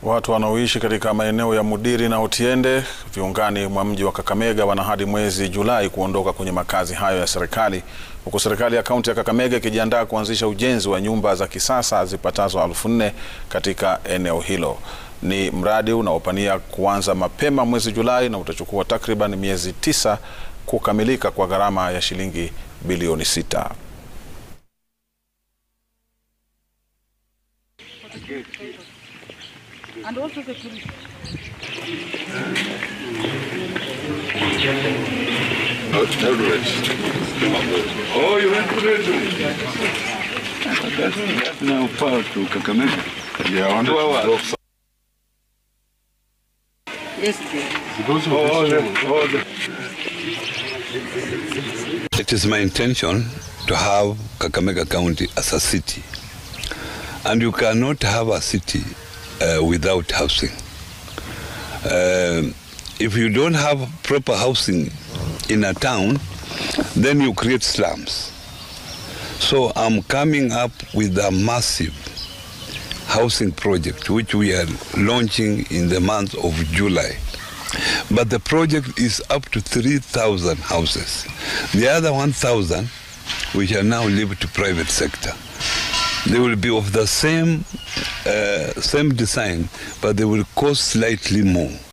Watu wanaoishi katika maeneo ya Mudiri na Otiende viungani mwa mji wa Kakamega wana hadi mwezi Julai kuondoka kwenye makazi hayo ya serikali, huku serikali ya kaunti ya Kakamega ikijiandaa kuanzisha ujenzi wa nyumba za kisasa zipatazo elfu nne katika eneo hilo. Ni mradi unaopania kuanza mapema mwezi Julai na utachukua takriban miezi tisa kukamilika kwa gharama ya shilingi bilioni sita. And also security. Oh, you went to Red That's now far to Kakamega. Yeah, I wanted Two to hours. drop some. Yes, dear. Those Oh, are oh, the- the- oh, the- It is my intention to have Kakamega County as a city. And you cannot have a city uh, without housing. Um if you don't have proper housing in a town, then you create slums. So I'm coming up with a massive housing project which we are launching in the month of July. But the project is up to 3,000 houses. The other 1,000 we shall now leave to private sector. They will be of the same uh, same design, but they will cost slightly more.